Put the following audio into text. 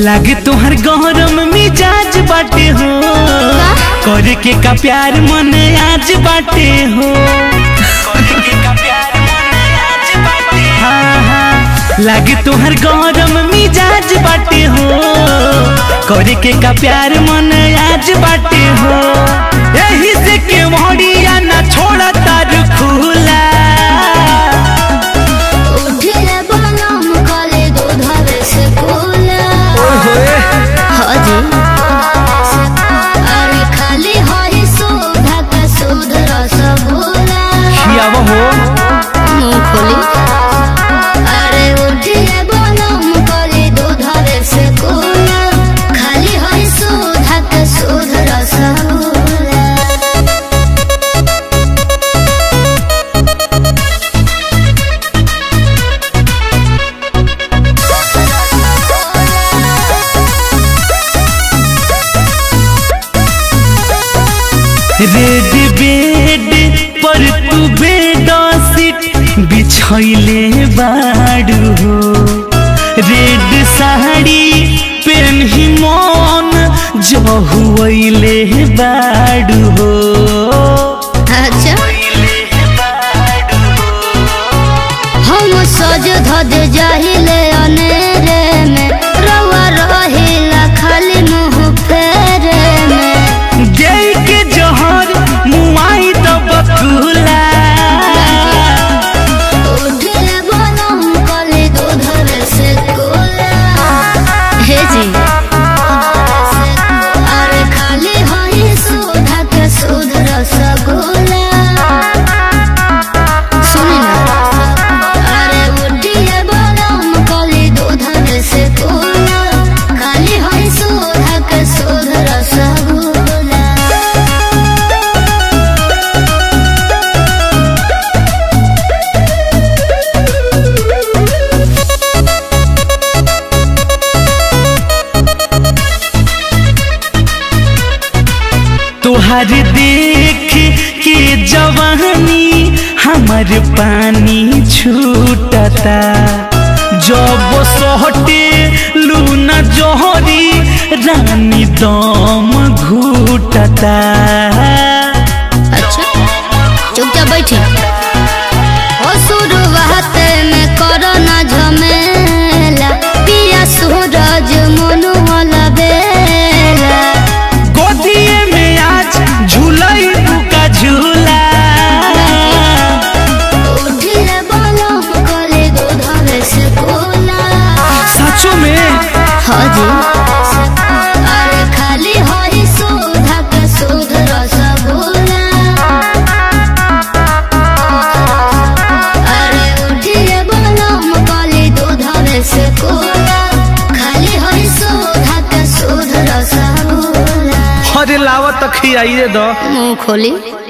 लागे तोहर गौरम मिजाज बाटे हो करे के का प्यार मन आज बाटे हो करे के का प्यार मन आज बाटे हाँ हाँ लागे तोहर गौरम मिजाज बाटे हो करे के का प्यार मन आज बाटे हो यही से के मोड़िया ना छोड़ा तार खुला उठिले बनम कले दूधवे से कोला हाजी अरे खाली होई सुधा का सुध रसगुल्ला खियावा हो मूंगफली अरे उठिले बनम कले दूधवे से कोला खाली होई सुधा का सुध रसगुल्ला रेड बेड पर तू बेडशीट बिछैले बाड़ू हो रेड साड़ी पेन्ही मन जहुले बाड़ू हो अच्छा हम सज धज जाहिले अनेरे में रवा रहिला खाली मुंह फेरे में गई के जहर मुआई तो बकुला उठले बनम कले दूधवे से कोला हे जी अरे खाली होई सुधा के सुध रसगुल्ला सुनी ना अरे उठिए बनम कले दूधवे से कोला खाली होई सुधा के सुध रसगुल्ला तुहार देख के जवानी हमर पानी छूटता जब सोहटे लूना जोहरी रानी दम घूटता अच्छा चुपचाप बैठी ओ शुरुआत में करो ना झमेला पिया सूरज मनु वाला बेला गोदिए में आज झूलई का झूला उठिले बोलो कले दूधवे से कोला सचो में हाँ जी अरे खाली होई सुधा के सुध रसगुल्ला अरे उठिले बोलो कले दूधवे से कोला खाली होई सुधा के सुध रसगुल्ला अरे लावत खियाइए दो मुंह खोली